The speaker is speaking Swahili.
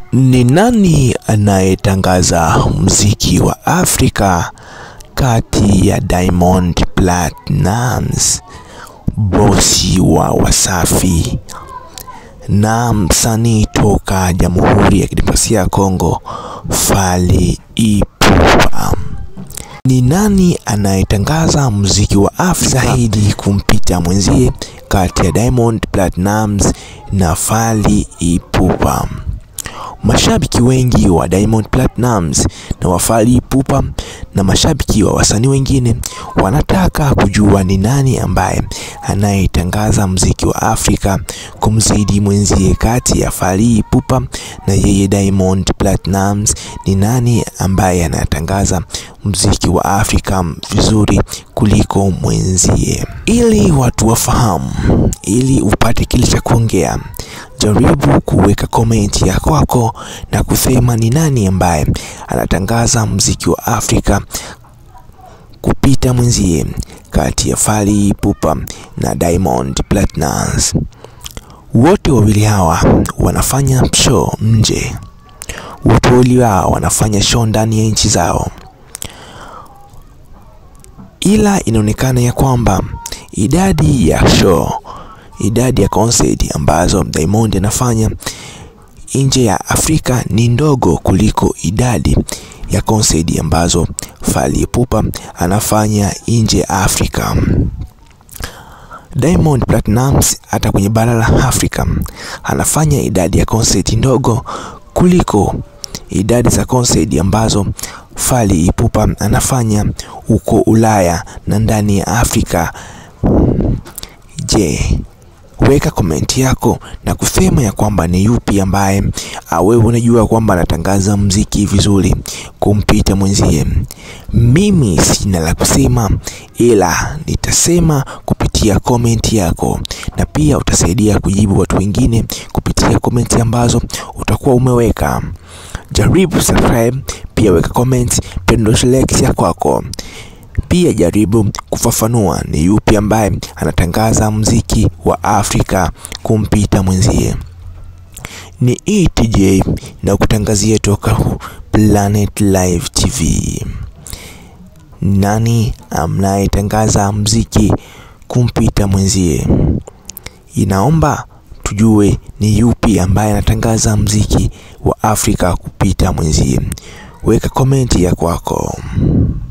Ni nani anayetangaza muziki wa Afrika kati ya Diamond Platnumz, bosi wa Wasafi na msanii toka Jamhuri ya Kidemokrasia ya Kongo Fally Ipupa? Ni nani anayetangaza muziki wa Afrika zaidi kumpita mwenzie kati ya Diamond Platnumz na Fally Ipupa? Mashabiki wengi wa Diamond Platnumz na wa Fally Ipupa na mashabiki wa wasanii wengine wanataka kujua ni nani ambaye anayetangaza muziki wa Afrika kumzidi mwenzie kati ya Fally Ipupa na yeye Diamond Platnumz. Ni nani ambaye anatangaza muziki wa Afrika vizuri kuliko mwenzie? Ili watu wafahamu, ili upate kile cha kuongea jaribu kuweka komenti ya kwako na kusema ni nani ambaye anatangaza muziki wa Afrika kupita mwenzie kati ya Fally Ipupa na Diamond Platnumz. Wote wawili hawa wanafanya show nje, wote wawili hawa wanafanya show ndani ya nchi zao, ila inaonekana ya kwamba idadi ya show idadi ya concert ambazo Diamond anafanya nje ya Afrika ni ndogo kuliko idadi ya concert ambazo Fally Ipupa anafanya nje ya Afrika. Diamond Platnumz hata kwenye bara la Afrika anafanya idadi ya concert ndogo kuliko idadi za concert ambazo Fally Ipupa anafanya huko Ulaya na ndani ya Afrika. Je, weka komenti yako na kusema ya kwamba ni yupi ambaye wewe unajua kwamba anatangaza mziki vizuri kumpita mwenzie. Mimi sina la kusema, ila nitasema kupitia komenti yako, na pia utasaidia kujibu watu wengine kupitia komenti ambazo utakuwa umeweka. Jaribu subscribe, pia weka comment, pia ndosha like ya kwako pia jaribu kufafanua ni yupi ambaye anatangaza muziki wa Afrika kumpita mwenzie. Ni ETJ na kutangazia toka Planet Live TV. Nani amnayetangaza muziki kumpita mwenzie? Inaomba tujue ni yupi ambaye anatangaza muziki wa Afrika kupita mwenzie. Weka komenti ya kwako.